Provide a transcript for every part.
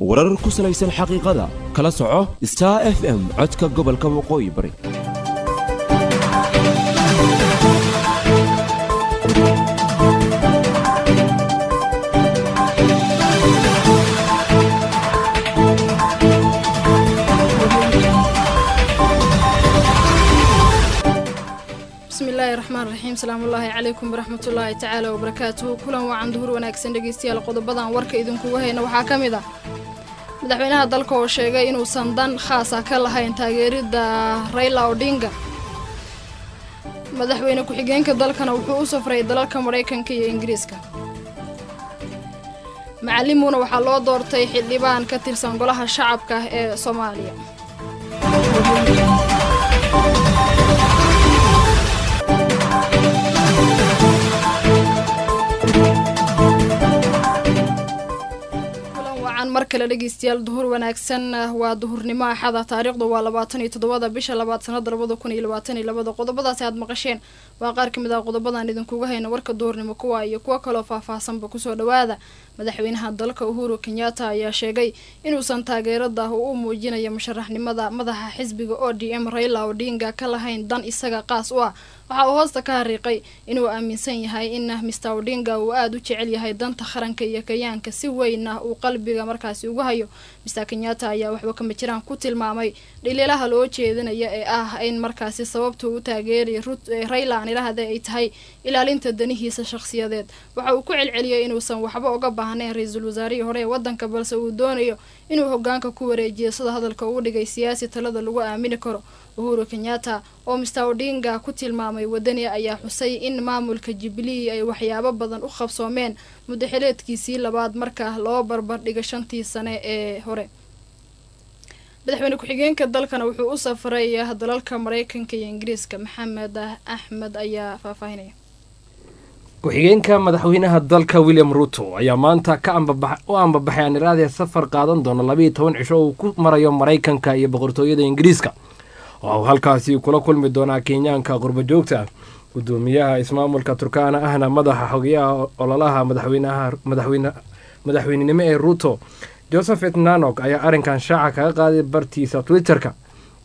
warar ku salaysan xaqiiqada kala soco star f m codka gobolka waqooyi bari bismillaahi raxmaan raxiim salaamullaahi calaykum waraxmatullaahi tacaala wabarakaatuhu kulan wacan duhur wanaagsan dhegeystayaal qodobadan warka idinkugu hayna waxaa ka mid ah madaxweynaha dalka oo sheegay inuusan dan khaasa ka lahayn taageeridda rayla odhinga madaxweyne ku-xigeenka dalkana wuxuu u safray dalalka maraykanka iyo ingiriiska macalimuuna waxaa loo doortay xildhibaan ka tirsan golaha shacabka ee soomaaliya mar kale dhegeystayaal duhur wanaagsan waa duhurnimo axada taariikhdu waa labaatan iyo toddobada bisha labaad sanada labada kun iyo labaatan iyo labada qodobadaasi aad maqasheen waa qaar kamid ah qodobadan idinkuga hayna warka duhurnimo kuwa iyo kuwo kaloo faahfaahsanba kusoo dhawaada madaxweynaha dalka uhuru kenyatta ayaa sheegay inuusan taageerada uu u muujinayo musharaxnimada madaxa xisbiga o d m rayla odinga ka lahayn dan isaga qaas u ah waxa uu hoosta ka hariiqay inuu aaminsan yahay in mister odinga uu aada u jecel yahay danta qaranka iyo kayaanka si weyn ah uu qalbiga markaasi ugu hayo mister kenyatta ayaa waxba kama jiraan ku tilmaamay dhaliilaha loo jeedinaya ee ah in markaasi sababta uu taageeraya rayla aan idhaahda ay tahay ilaalinta danihiisa shakhsiyadeed waxa uu ku celceliyay inuusan waxba uga baahnayn ra-iisul wasaarihii hore ee wadanka balse uu doonayo inuu hogaanka ku wareejiyo sida hadalka uu dhigay siyaasi talada lagu aamini karo uhuru kenyatta oo mister odinga ku tilmaamay wadani ayaa xusay in maamulka jubilee ay waxyaabo badan u qabsoomeen muddaxileedkiisii labaad marka loo barbardhigo shantii sane ee hore madaxweyne ku-xigeenka dalkana wuxuu u safray dalalka maraykanka iyo ingiriiska maxamed axmed ayaa faahfaahinaya ku-xigeenka madaxweynaha dalka william ruto ayaa maanta ka u ambabaxay aaniraadee safar qaadan doona labayo toban cisho uu ku marayo maraykanka iyo boqortooyada ingiriiska waxa uu halkaasi kula kulmi doonaa kenyaanka qurba joogta ah gudoomiyaha ismaamulka turkaana ahna madaxa xogeyaha ololaha madaxweynenimo ee ruto josephet nanok ayaa arrinkan shaaca kaga qaaday bartiisa twitter-ka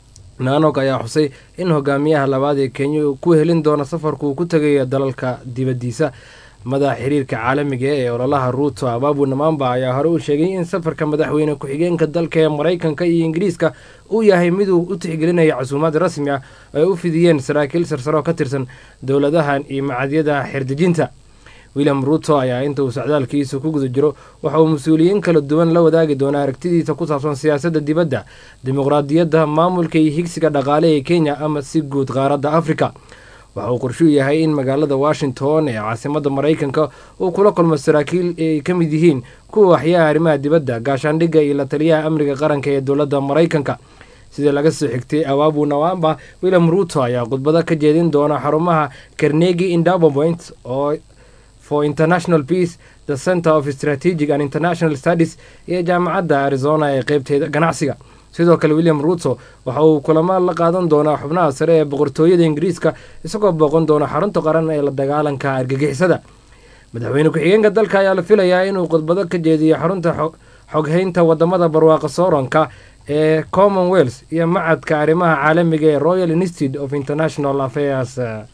nanok ayaa xusay in hogaamiyaha labaad ee kenya uu ku helin doono safarku uu ku tegayo dalalka dibaddiisa madaxa xiriirka caalamiga ee ololaha ruuto ababu namamba ayaa hore u sheegay in safarka madaxweyne ku-xigeenka dalka ee maraykanka iyo ingiriiska uu yahay miduu u tixgelinaya casuumaad rasmi ah oo ay u fidiyeen saraakiil sarsaro ka tirsan dowladahan iyo macadyada xerdejinta william ruto ayaa inta uu socdaalkiisa ku guda jiro waxa uu mas-uuliyiin kala duwan la wadaagi doonaa aragtidiisa ku saabsan siyaasadda dibadda dimuqraadiyadda maamulka iyo higsiga dhaqaale ee kenya ama si guud qaaradda afrika waxa uu qorshuu yahay in magaalada washington ee caasimadda maraykanka uu kula kulmo saraakiil ay ka mid yihiin kuwa waxyaha arrimaha dibadda gaashaandhigga iyo la taliyaha amniga qaranka ee dowladda maraykanka sida laga soo xigtay ababu nawamba william ruto ayaa khudbado ka jeedin doona xarumaha carnegi endowment oo for international peace the center of strategic and international studies iyo jaamacadda arizona ee qeybteeda ganacsiga sidoo kale william ruto waxa uu kulamo la qaadan doonaa xubnaha sare ee boqortooyada ingiriiska isagoo booqan doona xarunta qaran ee la dagaalanka argagixisada madaxweyne ku-xigeenka dalka ayaa la filayaa inuu khudbado ka jeediyo xarunta xoghaynta wadamada barwaaqa sooranka ee commonwealth iyo macadka arrimaha caalamiga ee royal institute of international affairs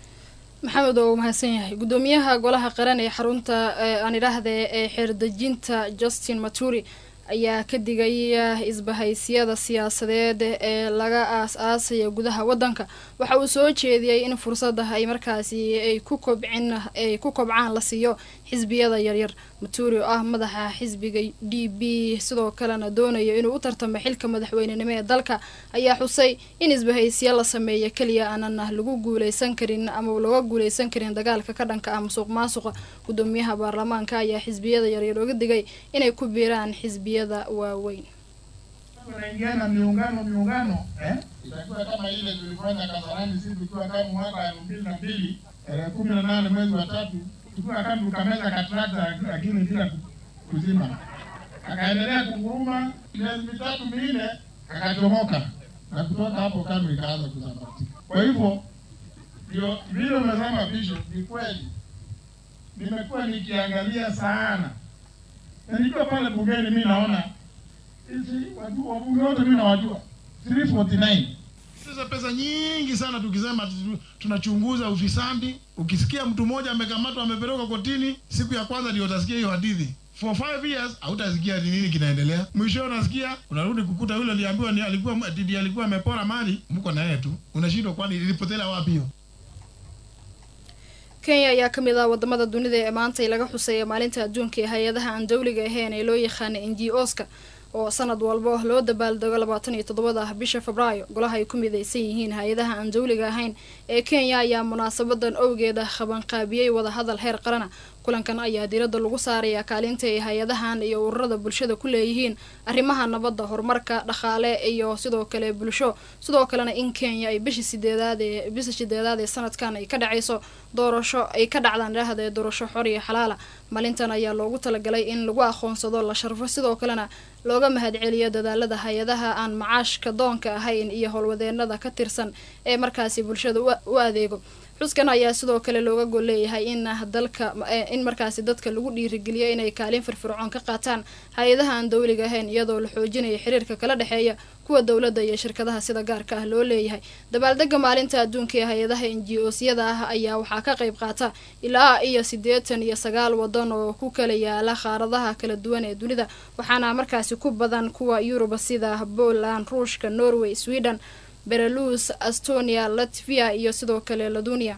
maxamed oo uu mahadsan yahay guddoomiyaha golaha qaran ee xarunta aan idhaahda ee xeerdejinta justin maturi ayaa ka digay isbahaysyada siyaasadeed ee laga aas-aasaya gudaha wadanka waxa uu soo jeediyey in fursada ay markaasi ay ku kobcin ay ku kobcaan la siiyo xisbiyada yaryar maturi oo ah madaxa xisbiga d b sidoo kalena doonayo inuu u tartamo xilka madaxweynenimo ee dalka ayaa xusay in isbahaysiya la sameeya keliya aanan lagu guuleysan karin ama laga guuleysan karin dagaalka ka dhanka ah musuq maasuqa gudoomiyaha baarlamaanka ayaa xisbiyada yaryar oga digay inay ku biiraan xisbiyada waaweyn unaingiana miungano miungano eh? itakuwa kama ile tulifanya Kasarani sisi tukiwa kama mwaka elfu mbili na mbili tarehe kumi na nane mwezi wa tatu tukiwa kama tukameza katrakta lakini bila kuzima, akaendelea kunguruma miezi mitatu minne, akachomoka na kutoka hapo KANU ikaanza kusambaratika. Kwa hivyo ndio vile umesema Bishop, ni kweli nimekuwa nikiangalia sana, na nikiwa pale bungeni mi naona Sisi watu- wabunge wote mimi nawajua 349 sasa pesa nyingi sana tukisema tu- tunachunguza ufisadi. Ukisikia mtu mmoja amekamatwa amepelekwa kotini, siku ya kwanza ndio utasikia hiyo hadithi. For five years hautasikia ni nini kinaendelea. Mwisho unasikia unarudi kukuta yule aliambiwa ni alikuwa ndiye alikuwa amepora mali, mko na yeye tu. Unashindwa kwani ilipotelea wapi hiyo? kenya ayaa ka mid ah wadamada dunida ee maanta ay laga xuseeya maalinta adduunka ee hay-adaha aan dawliga ahayn ee loo yaqaana n g oska oo sanad walba loo dabaaldego labaatan iyo toddobada bisha febraayo golaha ay ku midaysan yihiin hay-adaha aan dawliga ahayn ee kenya ayaa munaasabadan owgeeda qabanqaabiyey wadahadal heer qarana kulankan ayaa diiradda lagu saarayaa kaalinta ay hay-adahan iyo ururada bulshada ku leeyihiin arrimaha nabadda horumarka dhaqaale iyo sidoo kale bulsho sidoo kalena in kenya ay bisha sideedaad ee bisha sideedaad ee sanadkan ay ka dhacayso doorasho ay ka dhacdaan dhahda doorasho xor iyo xalaala maalintan ayaa loogu talagalay in lagu aqoonsado la sharfo sidoo kalena looga mahadceliyo dadaalada hay-adaha aan macaashka doonka ahayn iyo howlwadeenada ka tirsan ee markaasi bulshada u- u adeego xuskan ayaa sidoo kale looga gol leeyahay in dalka in markaasi dadka lagu dhiirigeliyo inay kaalin firfircoon ka qaataan hay-adaha aan dawliga ahayn iyadoo la xoojinayo xiriirka kala dhexeeya kuwa dowladda iyo shirkadaha sida gaarka ah loo leeyahay dabaaldega maalinta adduunka ee hay-adaha n g osyada ah ayaa waxaa ka qayb qaata ilaa iyo siddeetan iyo sagaal wadan oo ku kala yaala qaaradaha kala duwan ee dunida waxaana markaasi ku badan kuwa yuruba sida poland ruushka norway sweden berelus estonia latvia iyo sidoo kale ladunia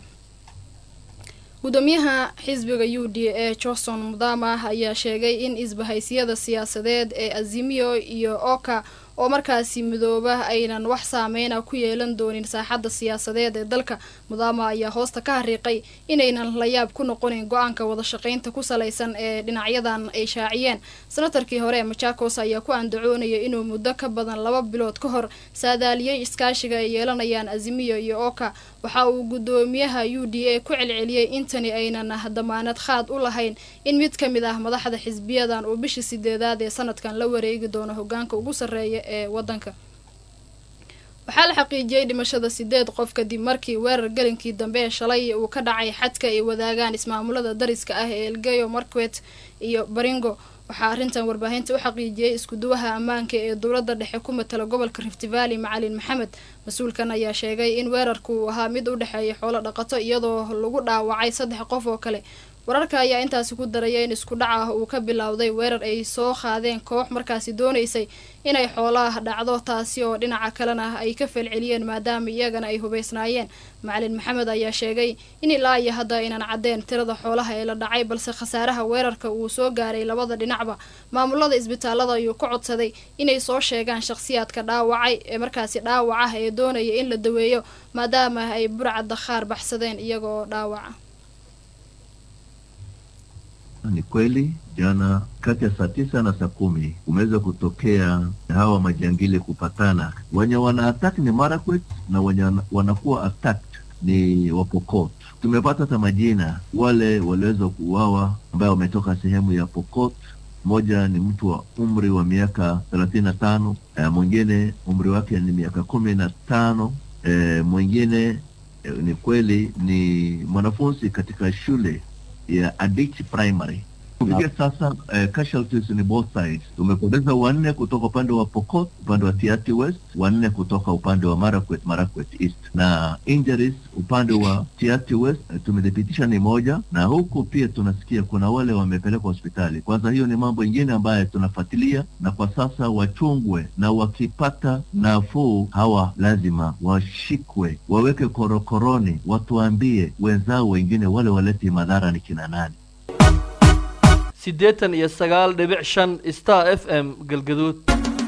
gudoomiyaha xisbiga u d a johnson mudama ayaa sheegay in isbahaysiyada siyaasadeed ee azimio iyo oka oo markaasi midooba aynan wax saameyna ku yeelan doonin saaxadda siyaasadeed ee dalka mudama ayaa hoosta ka hariiqay inaynan layaab ku noqonin go-aanka wada shaqaynta ku salaysan ee dhinacyadan ay shaaciyeen senatarkii hore ee machakos ayaa ku andacoonaya inuu muddo ka badan laba bilood ka hor saadaaliyey iskaashiga ay yeelanayaan azimiyo iyo oka waxa uu gudoomiyaha u d a ku celceliyey intani aynan damaanad khaad u lahayn in mid ka mid ah madaxda xisbiyadan uu bishii sideedaad ee sanadkan la wareegi doono hogaanka ugu sarreeya ee wadanka waxaa la xaqiijiyey dhimashada sideed qof kadib markii weerar gelinkii dambe ee shalay uu ka dhacay xadka ay wadaagaan ismaamulada dariska ah ee elgeyo marquet iyo baringo waxaa arrintan warbaahinta u xaqiijiyey iskuduwaha ammaanka ee dowladda dhexe ku matala gobolka rift valley macalin maxamed mas-uulkan ayaa sheegay in weerarku uu ahaa mid u dhexeeya xoolo dhaqato iyadoo lagu dhaawacay saddex qof oo kale wararka ayaa intaasi ku daraya in isku dhac ah uu ka bilowday weerar ay soo qaadeen koox markaasi doonaysay inay xoolaha dhacdo taasi oo dhinaca kalena ay ka falceliyeen maadaama iyagana ay hubaysnaayeen macalin maxamed ayaa sheegay in ilaa iyo hadda aynan caddeen tirada xoolaha ee la dhacay balse khasaaraha weerarka uu soo gaaray labada dhinacba maamulada isbitaalada ayuu ka codsaday inay soo sheegaan shakhsiyaadka dhaawacay ee markaasi dhaawac ah ee doonaya in la daweeyo maadaama ay burcadda qaar baxsadeen iyagoo dhaawaca Ni kweli jana kati ya saa tisa na saa kumi kumeweza kutokea hawa majangili kupatana. Wenye wana attack ni Marakwet na wenye wana- wanakuwa attacked ni Wapokot. Tumepata hata majina wale waliweza kuuawa ambayo wametoka sehemu ya Pokot. Mmoja ni mtu wa umri wa miaka thelathini na tano eh, mwingine umri wake ni miaka kumi na tano eh, mwingine eh, ni kweli ni mwanafunzi katika shule ya Adichi Primary. Kufikia sasa eh, casualties ni both sides. Tumepoteza wanne kutoka upande wa Pokot, upande wa Tiaty West, wanne kutoka upande wa Marakwet, Marakwet East, na injuries upande wa Tiaty West eh, tumethibitisha ni moja, na huku pia tunasikia kuna wale wamepelekwa hospitali. Kwanza hiyo ni mambo ingine ambayo tunafuatilia, na kwa sasa wachungwe, na wakipata nafuu hawa lazima washikwe, waweke korokoroni, watuambie wenzao wengine wale waleti madhara ni kina nani. siddeetan iyo sagaal dhibic shan star f m galgaduud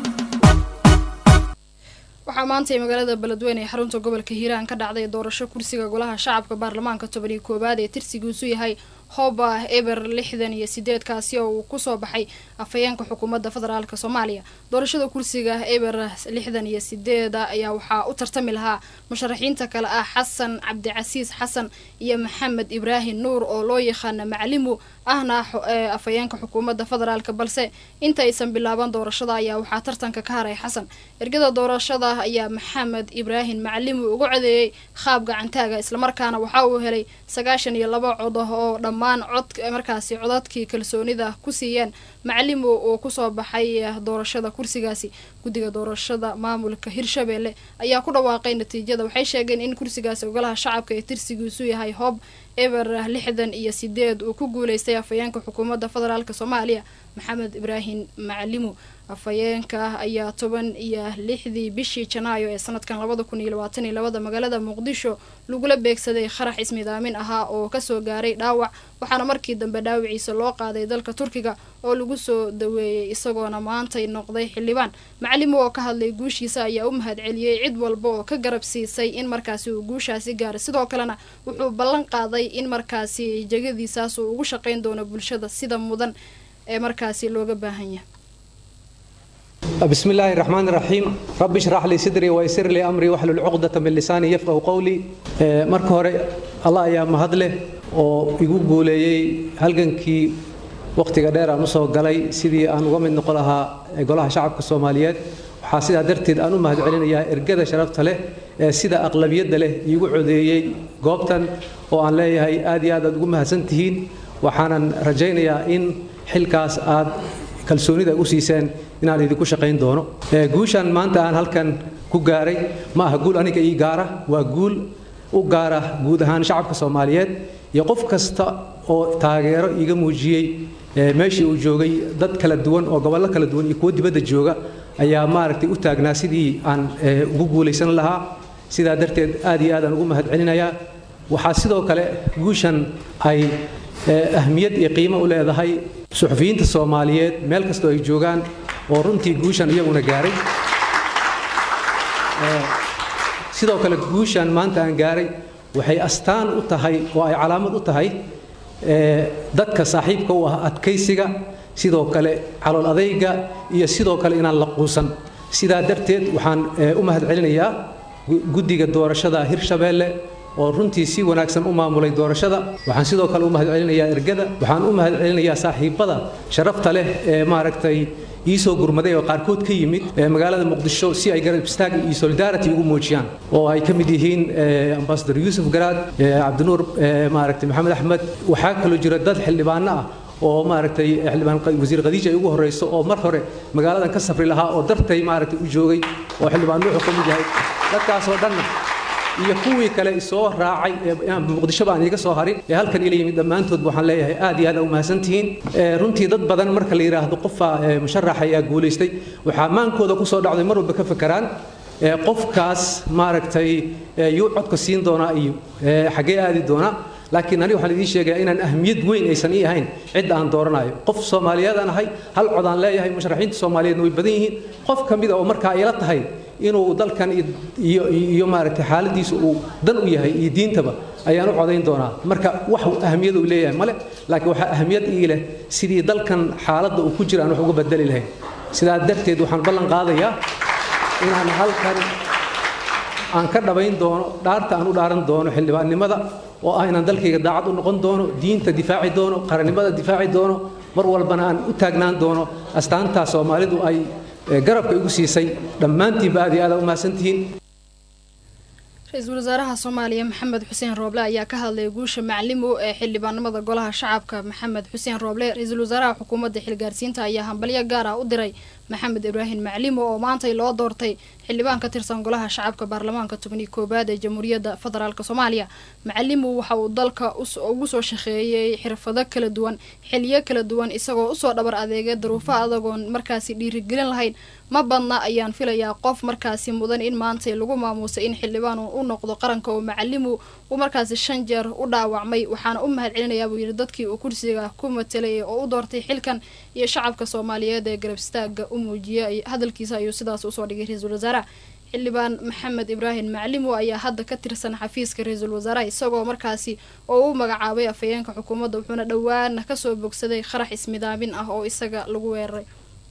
waxaa maanta ee magaalada beledweyne ee xarunta gobolka hiiraan ka dhacday doorasho kursiga golaha shacabka baarlamaanka toban iyo koowaad ee tirsigiisu yahay hoba eber lixdan iyo sideed kaasi oo uu kusoo baxay afhayeenka xukuumadda federaalk soomaaliya doorashada kursiga eber lixdan iyo sideeda ayaa waxaa u tartami lahaa musharaxiinta kale ah xasan cabdicasiis xasan iyo maxamed ibraahim nuur oo loo yaqaana macalimu ahna xo- ee afhayeenka xukuumadda federaalk balse inta aysan bilaaban doorashada ayaa waxaa tartanka ka haray xasan ergada doorashada ayaa maxamed ibraahim macalimu ugu codeeyey qaab gacantaaga islamarkaana waxa uu helay sagaashan iyo laba cod ah oo dham dhammaan cod markaasi codadkii kalsoonida ku siiyeen macalimo oo kusoo baxay doorashada kursigaasi guddiga doorashada maamulka hirshabelle ayaa ku dhawaaqay natiijada waxay sheegeen in kursigaasi ogolaha shacabka ee tirsigiisu yahay hoob eber lixdan iyo sideed uu ku guuleystay afhayeenka xukuumadda federaalk soomaaliya maxamed ibraahim macalimo afhayeenka ayaa toban iyo lixdii bishii janaayo ee sanadkan labada kun iyo labaatan iyo labada magaalada muqdisho lagula beegsaday kharax ismidaamin ahaa oo kasoo gaaray dhaawac waxaana markii dambe dhaawiciisa loo qaaday dalka turkiga oo lagu soo daweeyey isagoona maantay noqday xildhibaan macalimo oo ka hadlay guushiisa ayaa u mahad celiyey cid walba oo ka garab siisay in markaasi uu guushaasi gaaray sidoo kalena wuxuu ballan qaaday in markaasi jegadiisaas uu ugu shaqayn doono bulshada sida mudan ee markaasi looga baahan yahay بسم الله الرحمن الرحيم رب اشرح لي صدري ويسر لي امري واحلل عقدة من لساني يفقه قولي marka hore allah ayaa mahad leh oo igu guuleeyey halgankii waqtiga dheer aan usoo galay sidii aan uga mid noqon lahaa golaha shacabka soomaaliyeed waxaa sidaa darteed aan u mahad celinayaa ergada sharafta leh ee sida aqlabiyadda leh iigu codeeyey goobtan oo aan leeyahay aad iyo aad aad ugu mahadsan tihiin waxaanan rajaynayaa in xilkaas aad kalsoonida u siiseen inaan idinku shaqayn doono guushan maanta aan halkan ku gaaray ma aha guul aniga ii gaara waa guul u gaara guud ahaan shacabka soomaaliyeed iyo qof kasta oo taageero iiga muujiyey meeshii uu joogay dad kala duwan oo gobollo kala duwan iyo kuwo dibadda jooga ayaa maaragtay u taagnaa sidii aan ugu guulaysan lahaa sidaa darteed aad iyo aad aan ugu mahad celinayaa waxaa sidoo kale guushan ay ahmiyad iyo qiimo u leedahay suxufiyiinta soomaaliyeed meel kastoo ay joogaan oo runtii guushan iyaguna gaaray sidoo kale guushan maanta aan gaaray waxay astaan u tahay oo ay calaamad u tahay dadka saaxiibka u ah adkaysiga sidoo kale calool adayga iyo sidoo kale inaan la quusan sidaa darteed waxaan u mahad celinayaa guddiga doorashada hirshabeelle oo runtii si wanaagsan u maamulay doorashada waxaan sidoo kale u mahad celinayaa ergada waxaan u mahad celinayaa saaxiibada sharafta leh ee maaragtay iisoo gurmaday oo qaarkood ka yimid magaalada muqdisho si ay garab istaag iyo solidarity ugu muujiyaan oo ay ka mid yihiin ambasador yuusuf garaad cabdinuur maaragtay maxamed axmed waxaa kaloo jira dad xildhibaano ah oo maaragtay xildhibaan wasiir khadiija ay ugu horeyso oo mar hore magaaladan ka safri lahaa oo dartay maaragtay u joogay oo xildhibaan nuuxu ka mid yahay dadkaasoo dhanna iyo kuwii kale isoo raacay muqdishoba aan iiga soo harin ee halkan ila yimid dhammaantood waxaan leeyahay aad iyo aad u mahadsantihiin runtii dad badan marka la yidhaahdo qofa musharax ayaa guulaystay waxaa maankooda kusoo dhacday mar walba ka fakeraan qofkaas maaragtay yuu codka siin doonaa iyo xaggee aadi doonaa laakiin aniga waxaan idiin sheegayaa inaan ahmiyad weyn aysan ii ahayn cidda aan dooranayo qof soomaaliyeed aan ahay hal cod aan leeyahay musharaxiinta soomaaliyeedna way badan yihiin qof ka mid a oo markaa ila tahay inuu dalkan iyo iyo maaragtay xaaladiisa uu dan u yahay iyo diintaba ayaan u codayn doonaa marka wax ahmiyad uu leeyahay male laakiin waxaa ahmiyad ii leh sidii dalkan xaaladda uu ku jira aan wax uga bedeli lahayn sidaa darteed waxaan ballan qaadayaa inaan halkan aan ka dhabayn doono dhaarta aan u dhaaran doono xildhibaannimada oo ah inaan dalkayga daacad u noqon doono diinta difaaci doono qarannimada difaaci doono mar walbana aan u taagnaan doono astaantaa soomaalidu ay garabka igu siisay dhammaantiinba aad iyo aad u mahadsantihiin ra-iisul wasaaraha soomaaliya maxamed xuseen rooble ayaa ka hadlay guusha maclimo ee xildhibaanimada golaha shacabka maxamed xuseen rooble ra-iisul wasaaraha xukuumadda xilgaarsiinta ayaa hambalyo gaar ah u diray maxamed ibraahim maclimo oo maantay loo doortay xildhibaan ka tirsan golaha shacabka baarlamaanka tobani koowaad ee jamhuuriyadda federaalk soomaaliya macalimo waxa uu dalka ugu soo shaqeeyey xirfado kala duwan xiliyo kala duwan isagoo usoo dhabar adeegay daruufo adagoon markaasi dhiirigelin lahayn ma badna ayaan filayaa qof markaasi mudan in maantay lagu maamuusay in xildhibaan u noqdo qaranka oo macalimu uu markaasi shan jeer u dhaawacmay waxaana u mahad celinayaa buu yidhi dadkii uu kursiga ku matelay oo u doortay xilkan iyo shacabka soomaaliyeed ee garab istaaga u muujiyay hadalkiisa ayuu sidaas usoo dhigay ra-iisul wasaaraha xildhibaan maxamed ibraahim maclimo ayaa hadda ka tirsan xafiiska ra-iisul wasaaraha isagoo markaasi oo u magacaabay afhayeenka xukuumadda wuxuuna dhowaana kasoo bogsaday qarax ismidaamin ah oo isaga lagu weeraray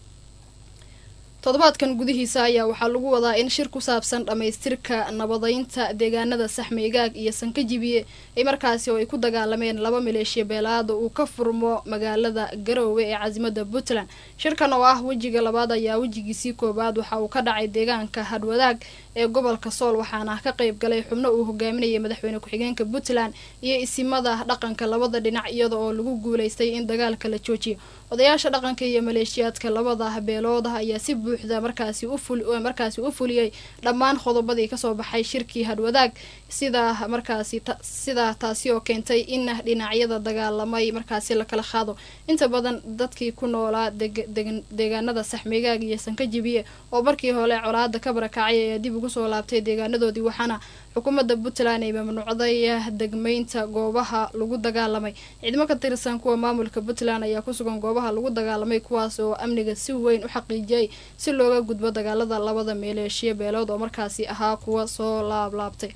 toddobaadkan gudihiisa ayaa waxaa lagu wadaa in shir ku saabsan dhammaystirka nabadeynta deegaanada saxmeygaag iyo sankajibiye ay markaasi oo ay ku dagaalameen laba maleeshiya beelaada uu ka furmo magaalada garoowe ee caasimada puntland shirkan oo ah wejiga labaad ayaa wejigiisii koobaad waxa uu ka dhacay deegaanka hadwadaag ee gobolka sool waxaana ka qayb galay xubno uu hogaaminayay madaxweyne ku-xigeenka puntland iyo isimada dhaqanka labada dhinac iyada oo lagu guuleystay in dagaalka la joojiyo odayaasha dhaqanka iyo maleeshiyaadka labada beelooda ayaa si buuxda markaasi markaasi u fuliyey dhammaan qodobadii kasoo baxay shirkii hadwadaag sida markaasi sidaa taasi oo keentay in dhinacyada dagaalamay markaasi lakala qaado inta badan dadkii ku noolaa deegaanada saxmigaag iyo sankajibiye oo markii hore colaada ka barakacay ayaa dib ugu soo laabtay deegaanadoodii waxaana xukuumadda puntland ay mamnuucday degmeynta goobaha lagu dagaalamay ciidamo ka tirsan kuwa maamulka puntland ayaa kusugan goobaha lagu dagaalamay kuwaas oo amniga si weyn u xaqiijiyay si looga gudbo dagaalada labada maleeshiya beelood oo markaasi ahaa kuwa soo laablaabtay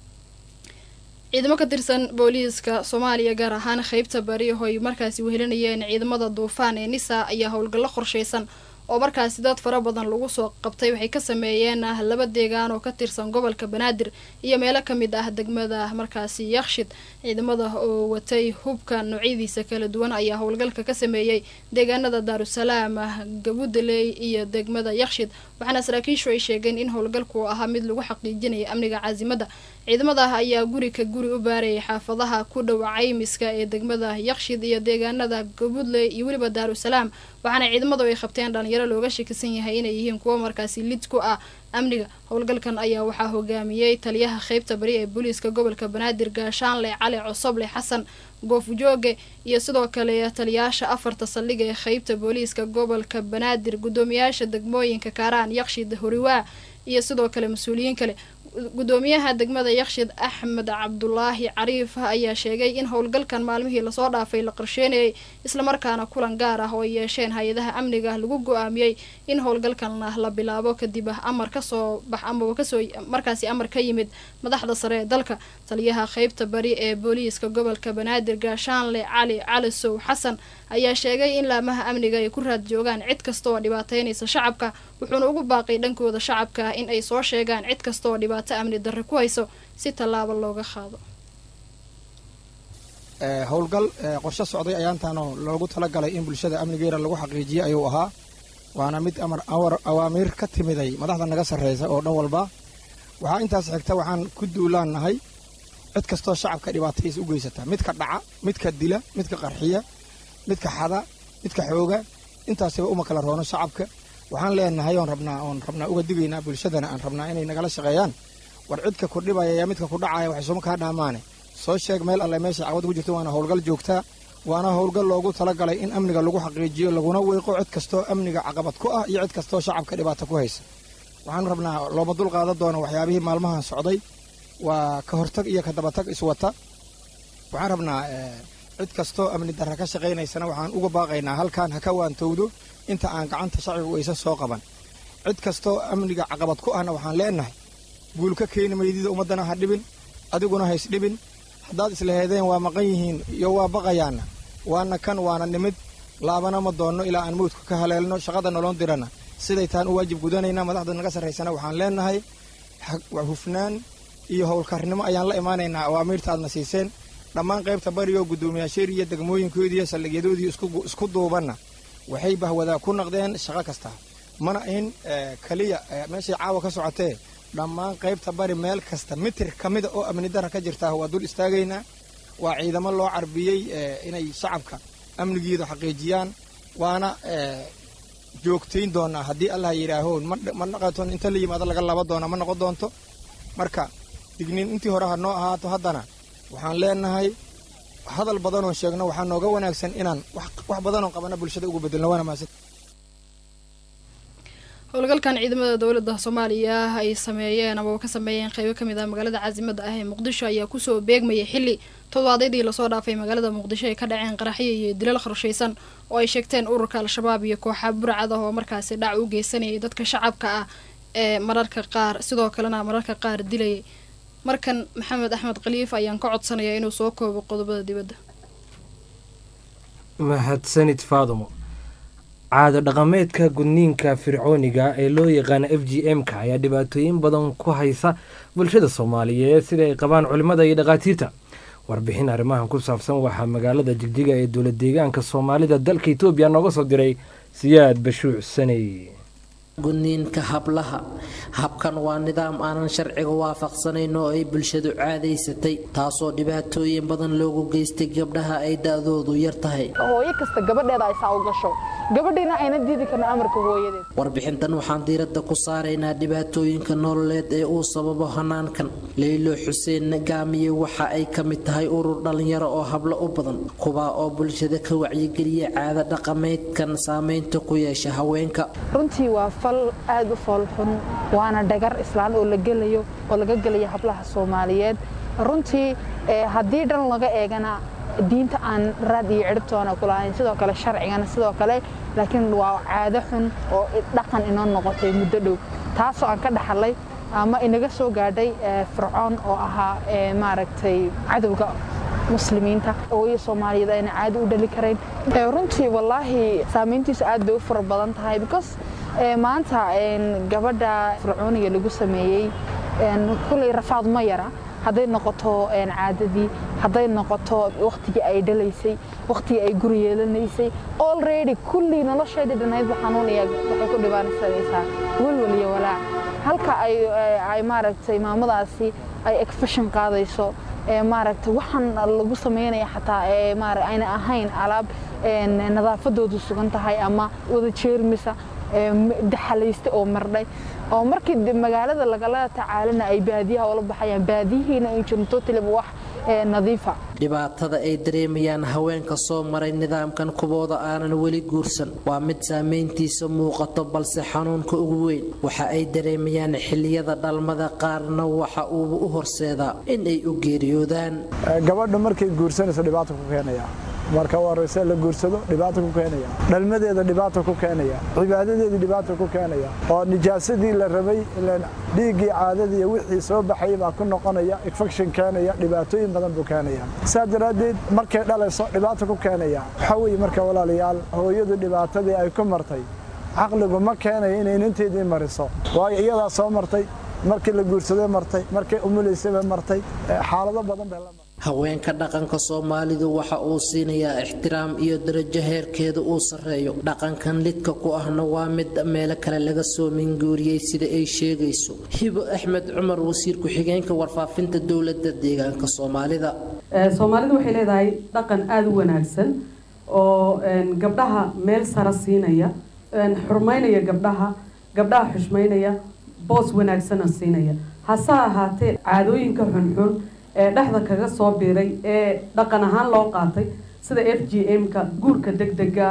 ciidamo ka tirsan booliiska soomaaliya gaar ahaan qeybta bari oo ay markaasi wehelinayeen ciidamada duufaan ee nisa ayaa howlgallo qorsheysan oo markaasi dad fara badan lagu soo qabtay waxay ka sameeyeen laba deegaan oo ka tirsan gobolka banaadir iyo meelo kamid ah degmada markaasi yakshid ciidamada oo watay hubka noocyadiisa kala duwan ayaa howlgalka ka sameeyey deegaanada daarusalaam gabudaley iyo degmada yakshid waxaana saraakiishu ay sheegeen in howlgalku ahaa mid lagu xaqiijinaya amniga caasimada ciidamada ayaa guri ka guri u baarayay xaafadaha ku dhow caymiska ee degmada yakshid iyo deegaanada gabudley iyo weliba daarusalaam waxaana ciidamadu ay qabteen dhalinyaro looga shakisan yahay inay yihiin kuwo markaasi lid ku ah amniga howlgalkan ayaa waxaa hogaamiyey taliyaha qeybta bari ee booliiska gobolka banaadir gaashaanle cali cosoble xasan goofjooge iyo sidoo kale taliyaasha afarta saldhig ee qeybta booliiska gobolka banaadir guddoomiyaasha degmooyinka kaaraan yakshid horiwaa iyo sidoo kale mas-uuliyiin kale gudoomiyaha degmada yakshid axmed cabdulaahi cariif ayaa sheegay in howlgalkan maalmihii lasoo dhaafay la qorsheynayay islamarkaana kulan gaar ah oo ay yeesheen hay-adaha amniga lagu go-aamiyey in howlgalkanna la bilaabo kadib amar kasoo bax amaba kasoo markaasi amar ka yimid madaxda sare ee dalka taliyaha qeybta bari ee booliiska gobolka banaadir gaashaanle cali calisow xasan ayaa sheegay in laamaha amniga ay ku raad joogaan cid kasta oo dhibaateynaysa shacabka wuxuuna ugu baaqay dhankooda shacabka in ay soo sheegaan cid kasta oo dhibaato amni darre ku hayso si tallaabo looga qaado howlgal qorshe socday ayaantaanoo loogu talagalay in bulshada amnigeeda lagu xaqiijiyo ayuu ahaa waana mid awaamiir ka timiday madaxda naga sarreysa oo dhan walba waxaa intaas xigta waxaan ku duulaannahay cid kastoo shacabka dhibaatadiisa u geysata midka dhaca midka dila midka qarxiya midka xada midka xooga intaasiba uma kala roono shacabka waxaan leenahay oon rabnaa oon rabnaa uga digaynaa bulshadana aan rabnaa inay nagala shaqeeyaan war cidka ku dhibaya yaa midka ku dhacaya waxay sooma kaa dhaamaane soo sheeg meel alle meesha caqabad ku jirto waana howlgal joogtaa waana howlgal loogu talagalay in amniga lagu xaqiijiyo laguna weeqo cid kastoo amniga caqabad ku ah iyo cid kastoo shacabka dhibaato ku haysa waxaan rabnaa looma dul qaadan doono waxyaabihii maalmahan socday waa ka hortag iyo ka dabatag iswata waxaan rabnaa cid kastoo amni darra ka shaqaynaysana waxaan uga baaqaynaa halkan ha ka waantowdo inta aan gacanta shacbigu aysan soo qaban cid kastoo amniga caqabad ku ahna waxaan leenahay guul ka keeni maydida ummaddana ha dhibin adiguna hays dhibin haddaad islaheedeen waa maqan yihiin iyo waa baqayaanna waana kan waana nimid laabana ma doonno ilaa aan mawdka ka haleelno shaqada noloon dirana siday taan u waajib gudanaynaa madaxda naga sarraysana waxaan leenahay hufnaan iyo howlkarnimo ayaan la imaanaynaa awaamiirta aadna siiseen dhammaan qaybta barigo guddoomiyaasheer iyo degmooyinkoodii iyo saldhigyadoodii isku duubanna waxay bahwadaa ku naqdeen shaqo kasta mana in keliya meeshay caawa ka socotee dhammaan qaybta bari meel kasta mitir ka mida oo amni darra ka jirtaa waa dul istaagaynaa waa ciidamo loo carbiyey inay shacabka amnigiida xaqiijiyaan waana joogtayn doonaa haddii allah yidhaaho ma naqaton inta la yimaado laga laba doona ma noqon doonto marka digniin intii hore ha noo ahaato haddana waxaan leenahay hadal badanoon sheegno waxaa nooga wanaagsan inaan wax badanoon qabana bulshada ugu bedelno waana maasan howlgalkan ciidamada dowladda soomaaliya ay sameeyeen amaba ka sameeyeen qeybo kamid ah magaalada caasimada ah ee muqdisho ayaa kusoo beegmayay xili todobaadyadii lasoo dhaafay magaalada muqdisho ay ka dhaceen qaraxyo iyo dilal qorshaysan oo ay sheegteen ururka al-shabaab iyo kooxa burcad ah oo markaasi dhac u geysanayay dadka shacabka ah ee mararka qaar sidoo kalena mararka qaar dilayay markan maxamed axmed khaliif ayaan ka codsanayaa inuu soo koobo qodobada dibadda mahadsanid faadumo caado dhaqameedka gudniinka fircooniga ee loo yaqaana f g m ka ayaa dhibaatooyin badan ku haysa bulshada soomaaliyeed sida ay qabaan culimmada iyo dhakhaatiirta warbixin arrimahan ku saabsan waxaa magaalada jigjiga ee dowlad deegaanka soomaalida dalka etoobiya nooga soo diray siyaad bashuuc saney gudniinka hablaha habkan waa nidaam aanan sharciga waafaqsanayn oo ay bulshadu caadaysatay taasoo dhibaatooyin badan loogu geystay gabdhaha ay da-doodu yar tahay hooyo kasta gabadheeda ay saa u gasho gabadhiina ayna diidi karna amarka hooyadeed warbixintan waxaan diiradda ku saaraynaa dhibaatooyinka nololeed ee uu sababo hanaankan leylo xuseen gaamiye waxa ay ka mid tahay urur dhallinyaro oo hablo u badan kuwaa oo bulshada ka wacyigeliya caada dhaqameedkan saameynta ku yeesha haweenka runtii waa fal aad u foolxun waana dhagar islaan oo la gelayo oo laga gelaya hablaha soomaaliyeed runtii haddii dhan laga eegana diinta aan raad iyo ciribtoona ku lahayn sidoo kale sharcigana sidoo kale laakiin waa caado xun oo dhaqan inoo noqotay muddo dhow taasoo aan ka dhaxalay ama inaga soo gaadhay fircoon oo ahaa maaragtay cadowga muslimiinta hooyo soomaaliyeed ayna caadi u dhali karayn runtii wallaahi saamayntiisu aad bay u fara badan tahay because maanta gabadha fircooniga lagu sameeyey kulley rafaad ma yara hadday noqoto caadadii hadday noqoto wakhtigii ay dhalaysay wakhtigii ay guri yeelanaysay already kullii nolosheedii dhanaydba xanuunaya waxay ku dhibaansanaysaa welwel iyo walaac halka ay maaragtay maamadaasi ay egfashin qaadayso maaragtay waxaan lagu samaynaya xataa ayna ahayn alaab nadaafadoodu sugan tahay ama wada jeermisa daxalaysta oo mardhay oo markii magaalada lagala tacaalana ay baadiyaha ula baxayaan baadiyihiina ay jirin totaliba wax nadiifa dhibaatada ay dareemayaan haweenka soo maray nidaamkan kubooda aanan weli guursan waa mid saameyntiisa muuqato balse xanuunka ugu weyn waxa ay dareemayaan xiliyada dhalmada qaarna waxa uu u horseedaa in ay u geeriyoodaan gabadha markay guursanayso dhibaato ku keenaya marka u horeyse la guursado dhibaato ku keenaya dhalmadeeda dhibaato ku keenaya cibaadadeedii dhibaato ku keenaya oo nijaasadii la rabay dhiiggii caadadii iyo wixii soo baxayay baa ku noqonaya infection keenaya dhibaatooyin badan buu keenaya saa daraaddeed markay dhalayso dhibaato ku keenaya waxaa weeye marka walaalayaal hooyadu dhibaatadii ay ku martay caqligu ma keenayo inay ninteedii mariso waayo iyadaa soo martay markii la guursaday martay markay umulaysaba martay xaalado badan bay la martay haweenka dhaqanka soomaalidu waxa uu siinayaa ixtiraam iyo darajo heerkeeda uu sarreeyo dhaqankan lidka ku ahna waa mid meelo kale laga soo minguuriyey sida ay sheegayso hibo axmed cumar wasiir ku-xigeenka warfaafinta dowladda deegaanka soomaalida soomaalidu waxay leedahay dhaqan aada u wanaagsan oo gabdhaha meel sara siinaya xurmaynaya gabdhaha gabdhaha xushmaynaya boos wanaagsana siinaya hase ahaatee caadooyinka xunxun ee dhexda kaga soo biiray ee dhaqan ahaan loo qaatay sida f g m-ka guurka degdega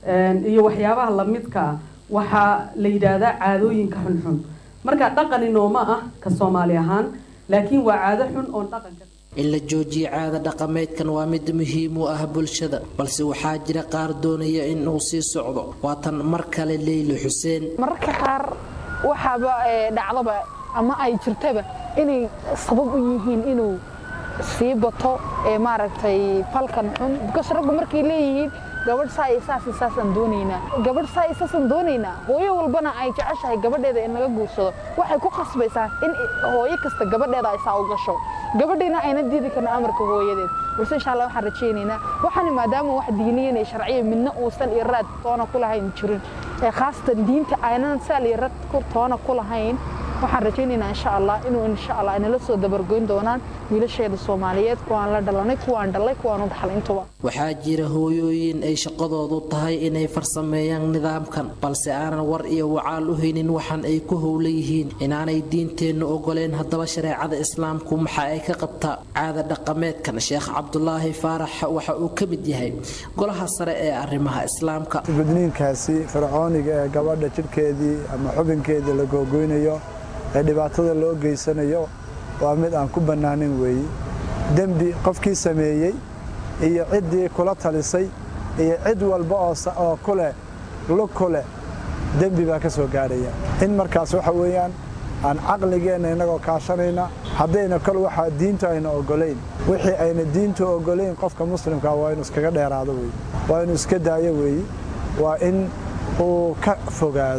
iyo waxyaabaha lamidka ah waxaa la yidhaahdaa caadooyinka xunxun marka dhaqani nooma ah ka soomaali ahaan laakiin waa caado xun oon dhaqanka in la joojiyo caada dhaqameedkan waa mid muhiim u ah bulshada balse waxaa jira qaar doonaya in uu sii socdo waatan mar kale leyli xuseen mararka qaar waxaaba dhacdaba ama ay jirtaba inay sabab u yihiin inuu sii bato ee maaragtay falkan xun because raggu markay leeyihiin gabadh saa iyo saas iyo saasaan doonaynaa gabadh saa iyo saasaan doonaynaa hooyo walbana ay jeceshahay gabadheeda in laga guursado waxay ku khasbaysaa in hooyo kasta gabadheeda ay saa u gasho gabadhiina ayna diidi karna amarka hooyadeed balse insha allah waxaan rajaynaynaa waxaani maadaama wax diiniyan iyo sharciya midna uusan iyo raad toona ku lahayn jirin ee khaasatan diinta aynan saal iyo rad toona ku lahayn waxaan rajaynaynaa insha allah inuu insha allah inala soo dabargoyn doonaan wiilasheeda soomaaliyeed kuwaan la dhalanay kuwaan dhalay kuwaan u dhaxlay intuba waxaa jira hooyooyin ay shaqadoodu tahay inay farsameeyaan nidaamkan balse aanan war iyo wacaal u haynin waxaan ay ku howla yihiin inaanay diinteennu ogoleen haddaba shareecada islaamku maxa ay ka qabtaa caada dhaqameedkan sheekh cabdulaahi faarax waxa uu ka mid yahay golaha sare ee arrimaha islaamka gudniinkaasi fircooniga ee gabadha jidhkeedii ama xubinkeedii la googoynayo ee dhibaatada loo geysanayo waa mid aan ku bannaanin weeye dembi qofkii sameeyey iyo ciddii kula talisay iyo cid walba oo kuleh lug ku leh dembi baa ka soo gaadhaya in markaas waxa weeyaan aan caqligeenna innagoo kaashanayna haddayna kol waxaa diintu ayna oggolayn wixii ayna diintu oggolayn qofka muslimkaa waa inuu iskaga dheeraado weeye waa inuu iska daayo weeye waa in uu ka fogaado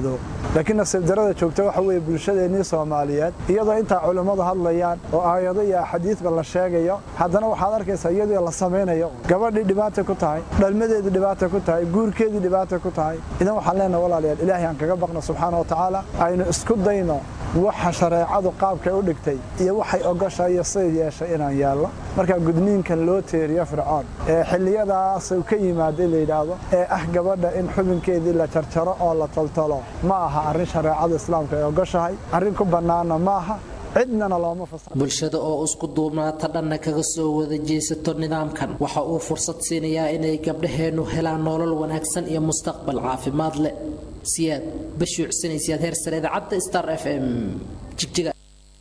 laakiin nasiib darada joogta waxa weeye bulshadeennii soomaaliyeed iyadoo intaa culimmadu hadlayaan oo aayado iyo axaadiisba la sheegayo haddana waxaad arkaysaa iyadoo la samaynayo gabadhii dhibaata ku tahay dhalmadeedii dhibaata ku tahay guurkeedii dhibaata ku tahay idan waxaan leenahay walaalayaal ilaahay aan kaga baqno subxaana wa tacaala aynu isku dayno waxa shareecadu qaabkay u dhigtay iyo waxay ogoshahay iyo siday yeeshay inaan yaallo marka gudniinkan loo teeriyo fircoon ee xilliyadaas uu ka yimaaday la yidhaahdo ee ah gabadha in xubinkeedii la jarjaro oo la toltolo ma aha arrin shareecada islaamka ay ogoshahay arrin ku bannaanna ma aha cidnana looma fasaxo bulshada oo isku duubnaata dhanna kaga soo wada jeesato nidaamkan waxa uu fursad siinayaa inay gabdhaheennu helaan nolol wanaagsan iyo mustaqbal caafimaad leh siyaad bashuucsanaysiyaad heer sare idaacadda star f m jigjiga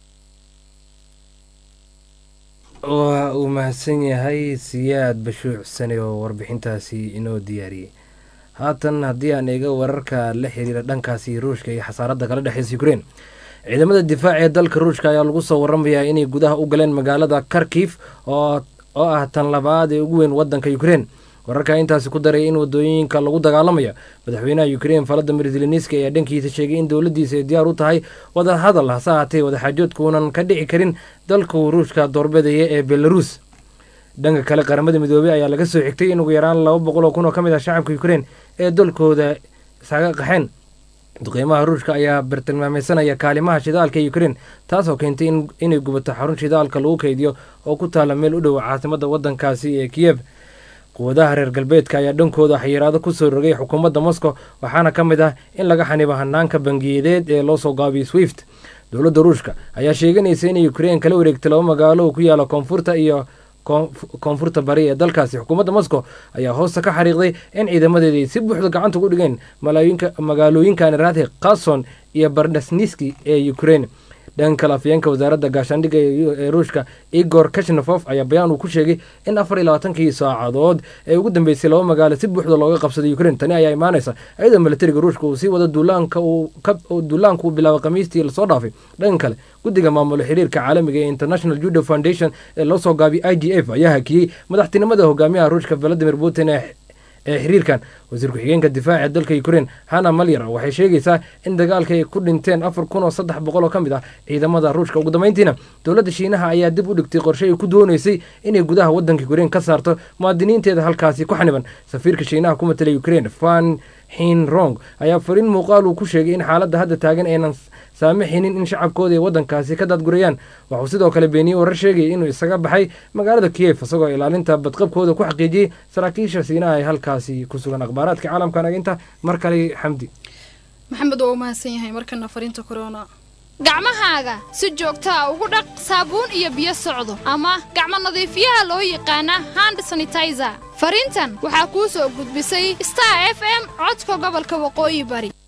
waa uu mahadsan yahay siyaad bashuuc sane oo warbixintaasi inoo diyaariyey haatan haddii aan eega wararka la xiriira dhankaasi ruushka iyo xasaaradda kala dhexeysa ukrein ciidamada difaac ee dalka ruushka ayaa lagu soo waramayaa inay gudaha u galeen magaalada kharkif oo ah tan labaad ee ugu weyn wadanka ukrein wararka intaasi ku daray in wadooyinka lagu dagaalamayo madaxweynaha ukrein valadimir zelenski ayaa dhankiisa sheegay in dowladiisa ay diyaar u tahay wada hadal hase haatee wadaxaajoodkuunan ka dhici karin dalkuu ruushka doorbidaya ee belarus dhanka kale qaramada midoobey ayaa laga soo xigtay in ugu yaraan laba boqol oo kun oo ka mid ah shacabka ukrein ee dalkooda isaga qaxeen duqeymaha ruushka ayaa bartilmaameysanaya kaalimaha shidaalka ee ukrein taasoo keentay inay gubato xarun shidaalka lagu keydiyo oo ku taala meel u dhow caasimada wadankaasi ee kiyev quwadaha reer galbeedka ayaa dhankooda xayiraado kusoo rogay xukuumadda moscow waxaana ka mid ah in laga xanibo hanaanka bangiyadeed ee loo soo gaabiyey swift dowladda ruushka ayaa sheeganaysa inay ukrein kala wareegtay laba magaalo oo ku yaala koonfurta iyo koonfurta bari ee dalkaasi xukuumadda moscow ayaa hoosta ka xariiqday in ciidamadeeda ay si buuxda gacanta ugu dhigeen magaalooyinkan rathi kason iyo bardasniski ee ukrein dhanka kale afyeenka wasaaradda gaashaandhigga ee ruushka igor kashnafof ayaa bayaan uu ku sheegay in afar iyo labaatankii saacadood ee ugu dambeysay laba magaalo si buuxda looga qabsaday ukrein tani ayaa imaanaysa iyadoo militariga ruushka uu sii wada duulaanka duulaanka uu bilaabay khamiistii lasoo dhaafay dhanka kale guddiga maamulo xiriirka caalamiga ee international judo foundation ee loo soo gaabiyay i g f ayaa hakiyey madaxtinimada hogaamiyaha ruushka valadimir putin ee ee xiriirkan wasiir ku-xigeenka difaaca dalka ukrein hana malyar waxay sheegaysaa in dagaalka ay ku dhinteen afar kun oo saddex boqol oo ka mid ah ciidamada ruushka ugu dambeyntiina dowladda shiinaha ayaa dib u dhigtay qorshe ay ku dooneysay inay gudaha wadanka ukrein ka saarto muwaadiniinteeda halkaasi ku xaniban safiirka shiinaha ku matalay ukrein fan xin rong ayaa fariin muuqaal uu ku sheegay in xaaladda hadda taagan aynan saamixinin in shacabkooda ay wadankaasi ka daadgurayaan waxuu sidoo kale beeniyey warar sheegaya inuu isaga baxay magaalada kiyef isagoo ilaalinta badqabkooda ku xaqiijiyey saraakiisha siinaha ee halkaasi ku sugan akhbaaraadka caalamka naginta mar kale xamdi maxamed waa u mahadsan yahay markana fariinta corona gacmahaaga si joogtaa ugu dhaq saabuun iyo biyo socdo ama gacmo nadiifiyaha loo yaqaana hand sanitizer fariintan waxaa kuu soo gudbisay star f m codka gobolka waqooyi bari